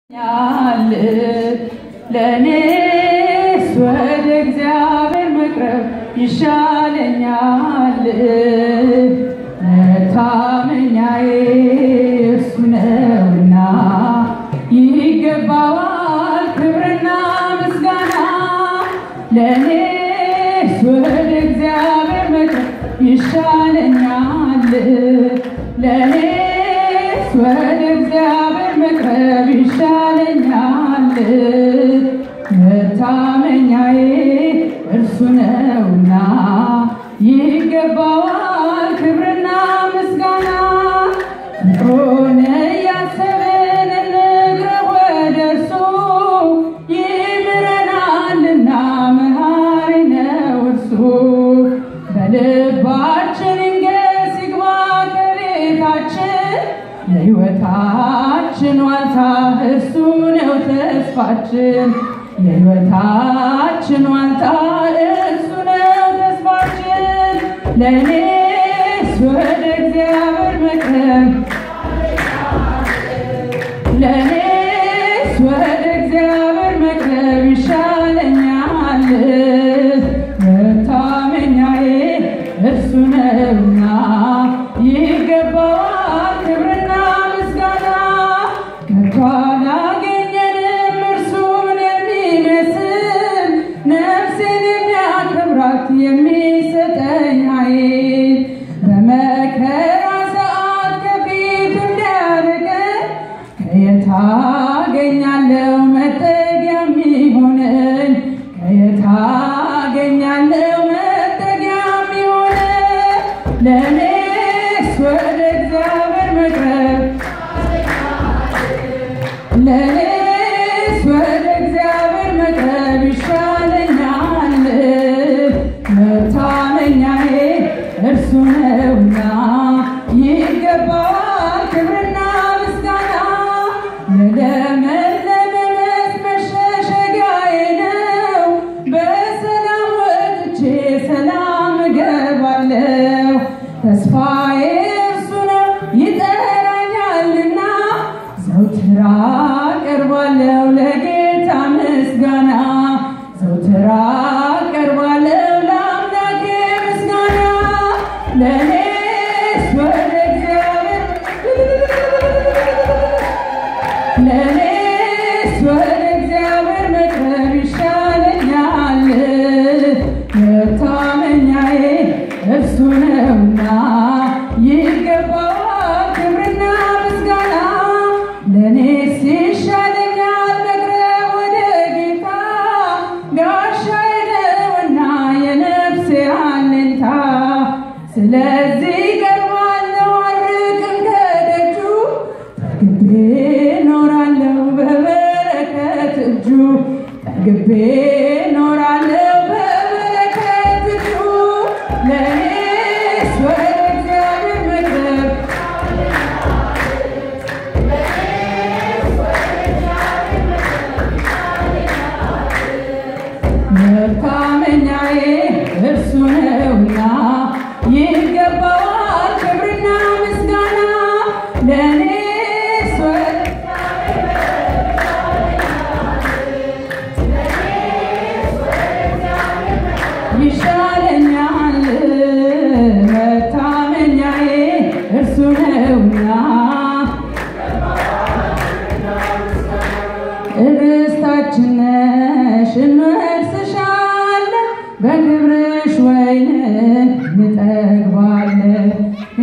ያል ለእኔስ ወደ እግዚአብሔር መቅረብ ይሻለኛል። መታመኛዬ እርሱ ነውና ይገባዋል ክብርና ምስጋና። ለእኔስ ወደ እግዚአብሔር መቅረብ ይሻለኛል። ለእኔስ ወደ እግዚአብሔር መቅረብ ይሻለኛል። መታመኛዬ እርሱ ነውና ይገባዋል ክብርና ምስጋና። ፍቅሩን እያሰብን እንቅረብ ወደ እርሱ ይምረናልና መሐሪ ነው እርሱ። በልባችን ይንገስ ይግባ ከቤታችን የሕይወታችን ዋልታ እርሱ ነው ተስፋችን የሕይወታችን ዋልታ እርሱ ነው ተስፋችን ለእኔስ ወደ እግዚአብሔር መቅረብ ለእኔስ ወደ እግዚአብሔር መቅረብ ይሻለኛል። መታመኛዬ እርሱ ነውና ይገባዋል ክብርና ምስጋና። ከቶ አላገኘንም እርሱን የሚመስል ነፍሴን የሚያከብራት የሚሰጠኝ ኃይል በመከራ ሰዓት ከፊት እንዲያርቀን ከየት አገኛለሁ መጠጊያ የሚሆነኝ? ከየት አገኛለሁ መጠጊያ የሚሆነኝ? ለእኔስ ወደ እግዚአብሔር መቅረብ ለእኔስ ወደ እግዚአብሔር መቅረብ ይሻለኛል። መታመኛዬ እርሱ ነውና ይገባዋል ክብርና ምስጋና። የለመለመ መስክ መሸሸጊያዬ ነው። በሰላም ወጥቼ ሰላም እገባለሁ። ተስፋዬ እርሱ ነው ይጠራኛልና ዘውትር አቀርባለሁ ለጌታ ምስጋና ዘውትር አቀርባለሁ ለአምላኬ ምስጋና ለእኔስ ወደ እግዚአብሔር ለእኔስ ወደ እግዚአብሔር መቅረብ ይሻለኛል። መታመኛዬ እርሱ ነውና ይገባዋል ክብርና ምስጋና። ለእኔስ ይሻለኛል መቅረብ ወደ ጌታ ጋሻዬ ነውና የነፍሴ አለኝታ። ስለዚህ ቀርባለሁ አልርቅም ከደጁ ጠግቤ እኖራለሁ በበረከት እጁ ጠግቤ እኖራለሁ በበረከት እጁ ለእኔስ ወደ እግዚአብሔር መቅረብ መታመኛዬ እርሱ ነውና ይገባዋል ክብርና ምስጋና ለእኔስ ወደ ይሻለኛል መታመኛዬ እርሱ ነውና ርስታችን ነሽ እንወርስሻለን በክብርሽ ወይንን እንጠግባለን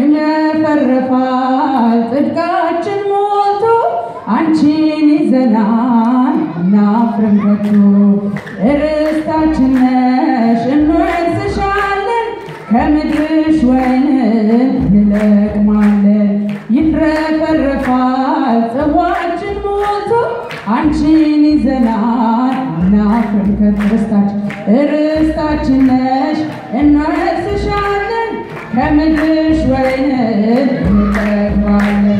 ይመፈረፋል ጽድቃችን ሞልቶ አንቺን ይዘናል እናፍርም ከቶ ርስታችን ነሽ እንወርስሻለን ከምድርሽ ወይንን እንለቅማለን ይትረፈረፋል ጽዋችን ሞልቶ አንቺን ይዘናል እናፍርም ከቶ ርስታችን ርስታችን ነሽ እንወርስሻለን ከምድርሽ ወይንን እንጠግባለን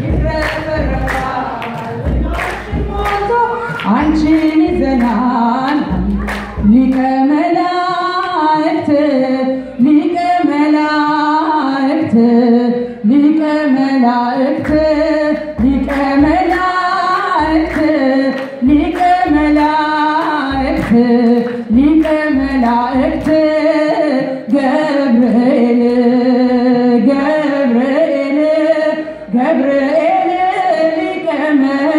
ይትረፈረፋል ጽዋችን ሞልቶ አንቺን ይዘናል ሊቀ መላእክት ሊቀ መላእክት ሊቀ መላእክት ሊቀ መላእክት መላእክት ሊቀ መላእክት ሊቀ መላእክት ገብርኤል ገብርኤል ገብርኤል ሊቀ